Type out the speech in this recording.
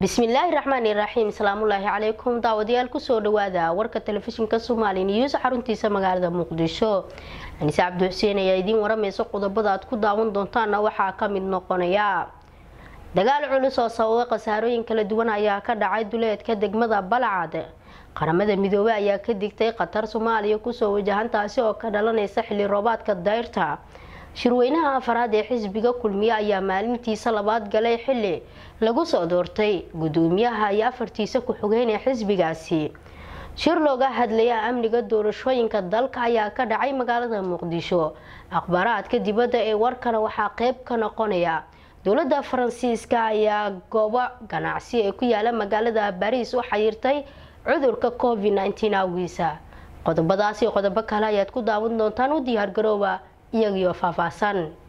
bismillaahi raxmaani raxiim asalaamullaahi calaykum daawadayaal kusoo dhawaada warka telefishinka soomaali news xaruntiisa magaalada muqdisho anise cabdi xuseen ayaa idiin waramaysa qodobada aad ku daawan doontaana waxaa ka mid noqonaya dagaal culus oo sababay khasaarooyin kala duwan ayaa ka dhacay duleedka degmada balcad qaramada midoobey ayaa ka digtay khatar soomaaliya kusoo wajahan taasi oo ka dhalanaysa xilli roobaadka dayrta shirweynaha afaraad ee xisbiga kulmiye ayaa maalintiisa labaad galay xili lagu soo doortay gudoomiyaha iyo afartiisa ku-xigeen ee xisbigaasi shir looga hadlaya amniga doorashooyinka dalka ayaa ka dhacay magaalada muqdisho akhbaaraadka dibadda ee warkana waxaa qeyb ka noqonaya dowladda faransiiska ayaa goobo ganacsi ee ku yaala magaalada bariis u xayirtay cudurka covid nteen awgiisa qodobadaas iyo qodobo kale ayaad ku daawan doontaan u diyaargarooba iyagiyo faahfaahsan